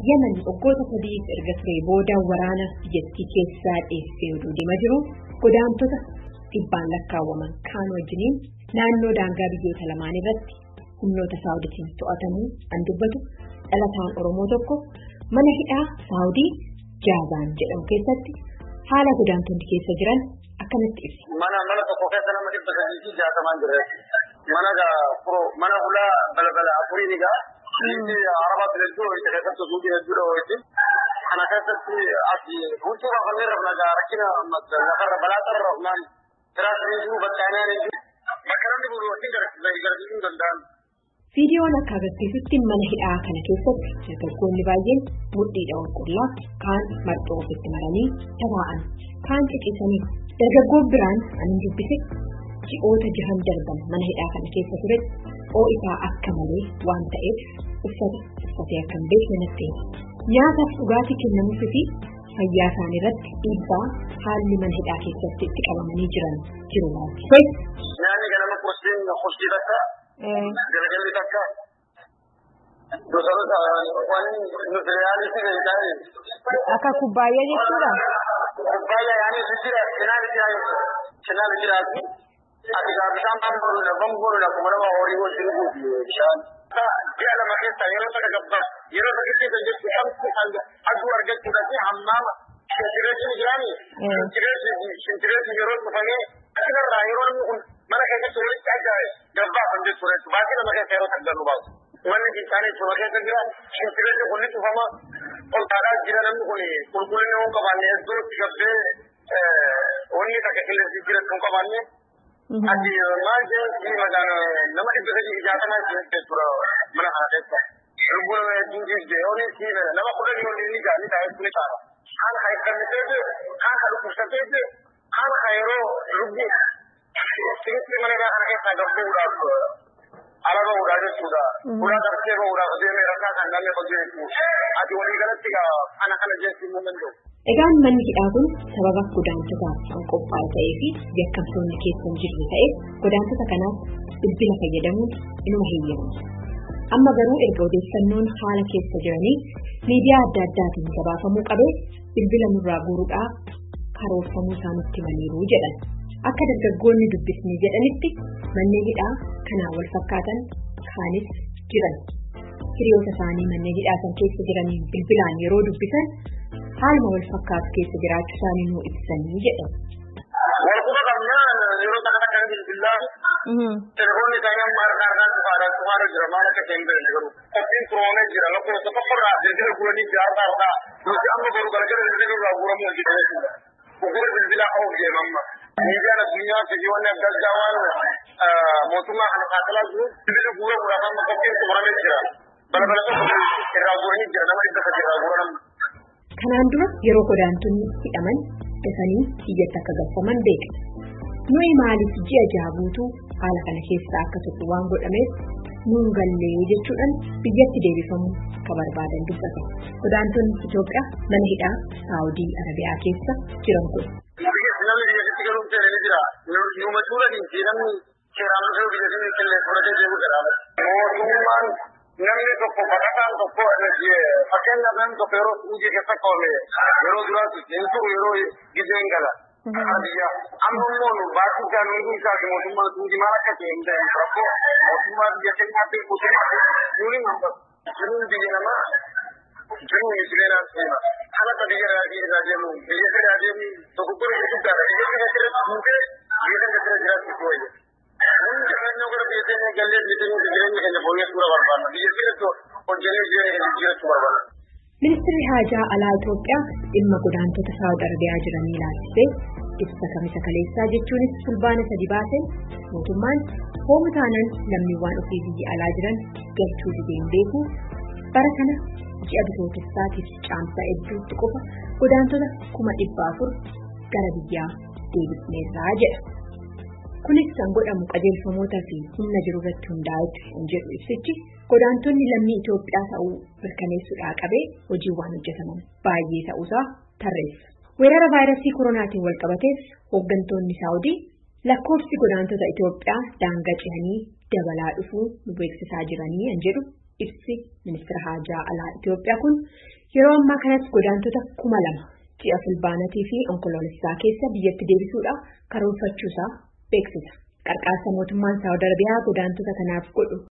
Yemen waggoota sadiif erga ture booda waraana biyyattii keessaa dheessee oduu deemaa jiru godaantota dhibbaan lakkaawwaman kaan wajjiniin naannoo daangaa biyyoota lamaan irratti humnoota saawuditiin to'atamuu an dubbatu dhalataan oromoo tokko mana hidhaa saawudii jaazaan jedhamu keessatti haala godaantonni keessa jiran akkanatti ibsa. Mana mana tokko keessa nama dhibba sadii fi jaatamaan jira. Mana gaa furoo mana hulaa balbala afurii ni gaa. Biyyi arabaa filachuun isa keessatti suuqii hedduudha wajjin. Kana keessatti ati huccuu baafannee rafna gaa rakkina lafarra balaa tarra rafnaan tiraasiriisuu battaanaan hin Bakka namni bulu wajjin gargaarsiisuu hin danda'an. Viidiyoon akka agarsiisutti mana hidhaa kana keessatti dargaggoonni baay'een mudhiidha qulqullaa kaan marxoo ofitti maranii taa'an kaan ciciisanii dargaggoon biraan ani dubbise ji'oota jahan darban mana hidhaa kana keessa ture ho'isaa akka malee waan ta'eef uffata uffatee akka hin beekne natti nyaataaf dhugaatii kennamuufi fi fayyaa isaanii irratti dhiibbaa haalli mana hidhaa keessatti itti qabamanii jiran jiru laatti. Nyaanni ganama kursiin kursii takka galgalli takka gosoota waan nutiriyaalisi ta'e. Akka kubbaayyaa jechuudha. Kubbaayyaa yaani jira cinaan jira cinaan jiraati. Ati gaa bishaan bambooludha bambooludha kuma nama horii wajjin guuti bishaan. Ji'a lama keessa yeroo sana gabbaa yeroo sana keessa jechuun shamsi aduu argachuudhaaf hammaama shintireetti ni jiraani. Shintireetti yeroo dhufanii asirraa yeroo namni kun mana keessatti walitti ajaa'ibe gabbaa kan jechuudha. Baasii nama keessa yeroo saggallu baasu. Manni isaanii cuma keessa jira shintireetti kun ni cufama. Ol kaadhaa jira namni kun qulqullina hin qabaanne hedduutti gabbee wanni takka qilleensi jira hin qabaanne. Ati maal jedhanii maqaan nama dhibba sadii jaatamaa jechuudha mana kana keessa. Lubbuu nama hedduun jijjee yooni siime nama kudhan yooni ni gaa ni taa'e ni ta'a. Kaan ka hiikamteeti, kaan ka dhukkubsateeti, kaan ka yeroo lubbuu sirriitti mana kana keessaa gabbuudhaaf ala bahuudhaa jechuudha. Ulaa darbee bahuudhaaf deemee rakkaa kan namni hojii jechuudha. Ati walii galatti gaa kana kana jechuun ni danda'u. Egaan manni hidhaa kun sababa godaantotaaf kan qophaa'e ta'ee fi yakkamtoonni keessa hin jirre ta'e godaantota kanaaf bilbila fayyadamuun inuma heeyyamamu. Amma garuu erga odeeffannoon haala keessa jiranii miidiyaa adda addaatiin gabaafamuu qabee bilbila nurraa guuruudhaa karoorfamuu isaanitti maliiruu jedhan. Akka dargaggoonni dubbisnee jedhanitti manneen hidhaa kanaan wal fakkaatan kaanis jiran. Hiriyoota isaanii manneen hidhaa san keessa jiraniin bilbilaan yeroo dubbisan haaluma wal fakkaatu keessa jiraachuu isaanii nuu ibsanii jedhan. Walquba qabnaan yeroo kana akka bilbilaa telefoonni isaanii amma harka harkaan cufaadhaan cufaadha jira maal akka ta'e hin beekne garuu qophiin turoomee jira lakkoofsa tokkorraa bilbila guuranii jira harka harkaa nuti amma garuu galgala bilbila irraa guuramuu hojjeta jechuudha. Gugura bilbilaa oof deema amma. Miidiyaan addunyaa fedhiiwwan adda addaa waan mootummaa kana saaxilaa jiru bilbila guuramuudhaaf amma qophiin xumuramee jira. Balbala tokko irraa guuranii jira nama dhibba sadii irraa guuran amma. Kanaan dura yeroo godaantonni hidhaman dafanii biyyatti akka galfaman beekna. Nuyi maaliif ji'a jaha guutuu haala kana keessa akka turre waan godhameef nuun gallee jechuudhaan biyyatti deebifamuu akka barbaadan dubbata. Godaantonni Itoophiyaa mana hidhaa Saawudii Arabiyaa keessa jiran kun. Namni biyyatti galuun seera ni jira. Numa tuulanii fi namni seeraan dhufee biyyatti killee fudhatee deemuu jedhama. Mootummaan namni tokko baqataan tokko fakkeenyaaf namni tokko yeroo hojii keessa qabame yeroo duraatti hin turu yeroo gizeen gala. Biyya amma immoo nu baasii isaa nu hunduu isaati mootummaan suuti maal akka ta'e hin ta'e rakkoo mootummaa biyya keenyaa fi mootummaa nuuni jiruun biyya namaa jiruun jireenyaa seena. Kanata biyya irraa deemu biyya irraa deemu tokko gurra guddaadha biyya kana irratti buutee biyya kana irra jiraachuu wayya. Namni jireenyaa gara biyya keenya gallee biyya keenya jireenya keenya fooyyessuu barbaanna. Biyya keenya hojjennee jireenya keenya jiraachuu barbaanna. Ministeerri Haajaa Alaa Itoophiyaa dhimma godaantota Saawud Arabiyaa jiranii ilaalchisee ibsa kamisa kaleessaa jechuunis fulbaana sadi baaseen mootummaan hoomu taanaan lammiiwwan ofii biyya alaa jiran galchuu dideen beeku bara kana ji'a bitootessaatiif caamsaa hedduutti qofa godaantota kuma dhibba afur gara biyyaa deebisneerraa jedha. Kunis kan godhamu qajeelfamootaa fi humna jiru irratti hundaa'etti hin jedhu ibsichi godaantonni lammii Itoophiyaa ta'uu mirkaneessuudhaa qabee hojiiwwan hojjetaman baay'ee ta'uusaa tarreessa. Weerara vaayirasii koronaatiin wal qabatees hooggantoonni Saawudii lakkoofsi godaantota Itoophiyaa daangaa ce'anii dabalaa dhufuu nu beeksisaa jiranii kan jedhu ibsi ministeera haajaa alaa Itoophiyaa kun yeroo ammaa kanatti godaantota kuma lama ji'a fulbaanatii fi onkoloolessaa keessa biyyatti deebisuudhaaf karoorfachuusaa beeksisa. Qarqaarsa mootummaan Saawud Arabiyaa godaantota kanaaf godhu